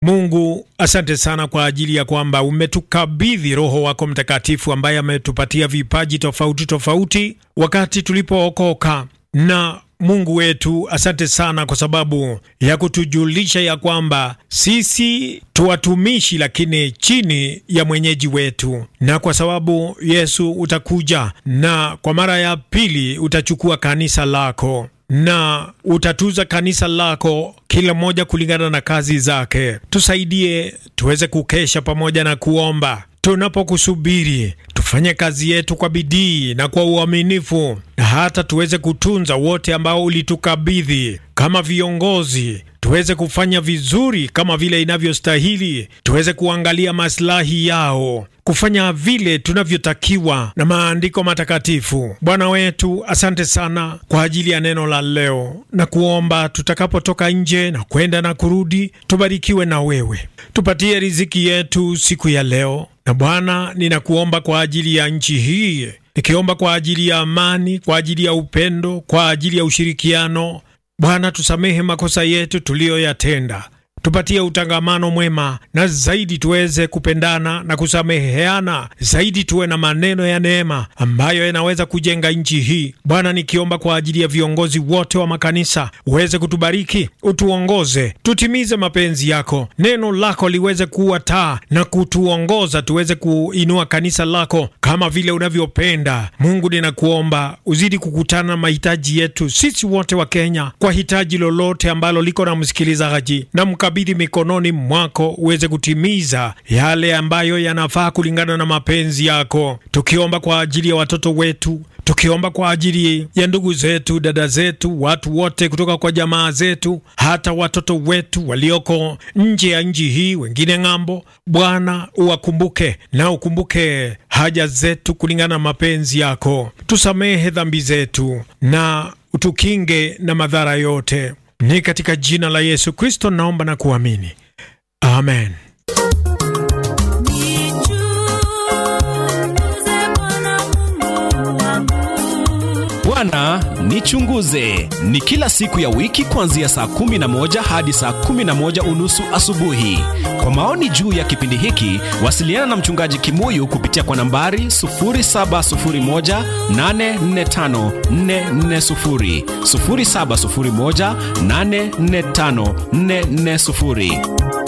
Mungu, asante sana kwa ajili ya kwamba umetukabidhi Roho wako Mtakatifu ambaye ametupatia vipaji tofauti tofauti wakati tulipookoka. Na Mungu wetu, asante sana kwa sababu ya kutujulisha ya kwamba sisi tu watumishi, lakini chini ya mwenyeji wetu, na kwa sababu Yesu utakuja na kwa mara ya pili utachukua kanisa lako na utatuza kanisa lako kila mmoja kulingana na kazi zake. Tusaidie tuweze kukesha pamoja na kuomba tunapokusubiri, tufanye kazi yetu kwa bidii na kwa uaminifu, na hata tuweze kutunza wote ambao ulitukabidhi kama viongozi tuweze kufanya vizuri kama vile inavyostahili, tuweze kuangalia maslahi yao, kufanya vile tunavyotakiwa na maandiko matakatifu. Bwana wetu, asante sana kwa ajili ya neno la leo, na kuomba tutakapotoka nje na kwenda na kurudi, tubarikiwe na wewe, tupatie riziki yetu siku ya leo. Na Bwana, ninakuomba kwa ajili ya nchi hii, nikiomba kwa ajili ya amani, kwa ajili ya upendo, kwa ajili ya ushirikiano Bwana, tusamehe makosa yetu tuliyoyatenda, tupatie utangamano mwema, na zaidi tuweze kupendana na kusameheana, zaidi tuwe na maneno ya neema ambayo yanaweza kujenga nchi hii. Bwana, nikiomba kwa ajili ya viongozi wote wa makanisa, uweze kutubariki, utuongoze, tutimize mapenzi yako, neno lako liweze kuwa taa na kutuongoza, tuweze kuinua kanisa lako kama vile unavyopenda. Mungu, ninakuomba uzidi kukutana na mahitaji yetu sisi wote wa Kenya, kwa hitaji lolote ambalo liko na msikilizaji na mkabidhi mikononi mwako, uweze kutimiza yale ambayo yanafaa kulingana na mapenzi yako, tukiomba kwa ajili ya watoto wetu tukiomba kwa ajili ya ndugu zetu, dada zetu, watu wote kutoka kwa jamaa zetu, hata watoto wetu walioko nje ya nchi hii, wengine ng'ambo. Bwana, uwakumbuke na ukumbuke haja zetu kulingana na mapenzi yako. Tusamehe dhambi zetu na utukinge na madhara yote. Ni katika jina la Yesu Kristo naomba na kuamini, amen. Bwana nichunguze ni kila siku ya wiki kuanzia saa kumi na moja hadi saa kumi na moja unusu asubuhi. Kwa maoni juu ya kipindi hiki, wasiliana na mchungaji Kimuyu kupitia kwa nambari 0701845440, 0701845440.